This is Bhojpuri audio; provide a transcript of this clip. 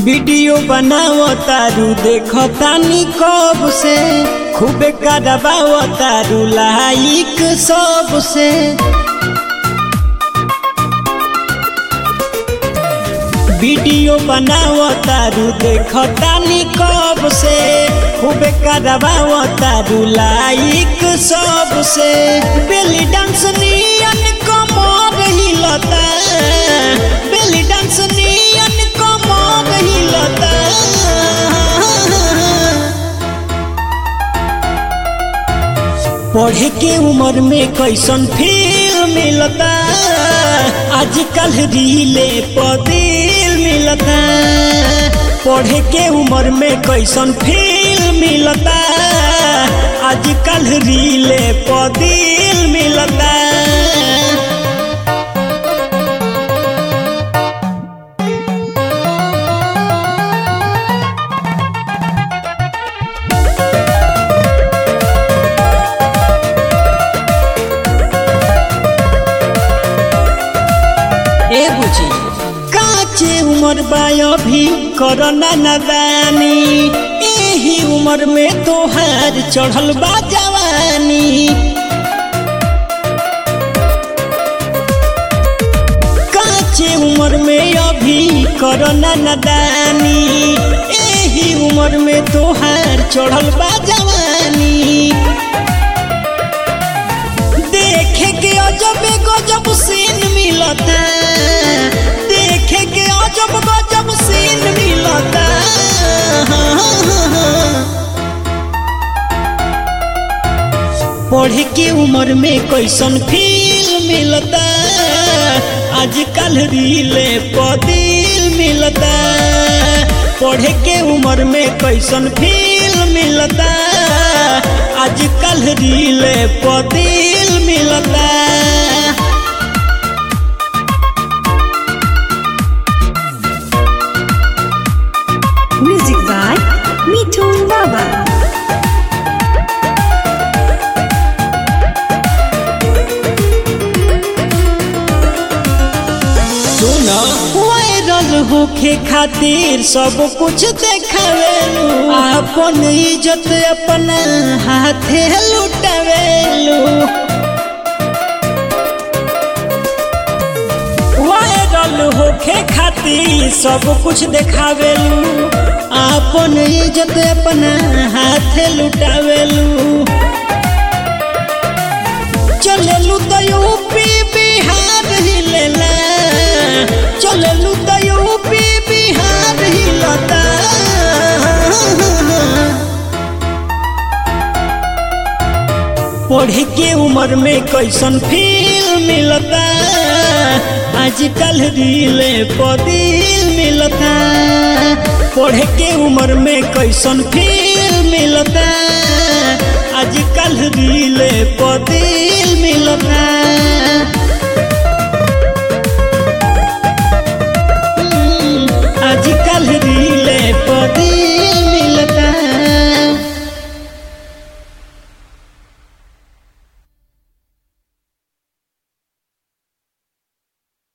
वीडियो बनाओ तारू देखो तानी कब से खूबे करवाओ तारू लाइक सब से वीडियो बनाओ तारू देखो तानी कब से खूबे करवाओ तारू लाइक सब से बेली डांस नियन कमर हिलता बेली डांस नियन कमर हिलता पढ़े के उम्र में कैसन फील मिलता आजकल रीले पदिल मिलता पढ़े के उम्र में कैसन फील मिलता आजकल रीले पदिल मिलता ए बुझी काचे उमर बायो भी करना नदानी एही उमर में तोहार चढ़ल बा जवानी काचे उमर में अभी करना नदानी एही उमर में तोहार चढ़ल बा जवानी देखे के अजब गजब सीन मिलता देखे के अजब गजब सीन मिलता पढ़े के उम्र में कैसन फील मिलता आजकल रीले पदिल मिलता पढ़े के उम्र में कैसन फील मिलता आजकल रीले पदिल मिलता Music by Mitun Baba. सुना वायरल होखे खातिर सब कुछ देखावेलू अपन इज्जत अपना हाथे लुटावेलू वायरल होखे खातिर सब कुछ देखावेलू अपन इज्जत अपना हाथे लुटावेलू चलेलू तो यूपी बिहार हिलेला चलेलू तो यूपी बिहार हिलता पढ़े के उम्र में कैसन फील मिलता आजकल रीले पदिल मिलता पढ़े के उम्र में कैसन फील मिलता आजकल रीले पदिल मिलता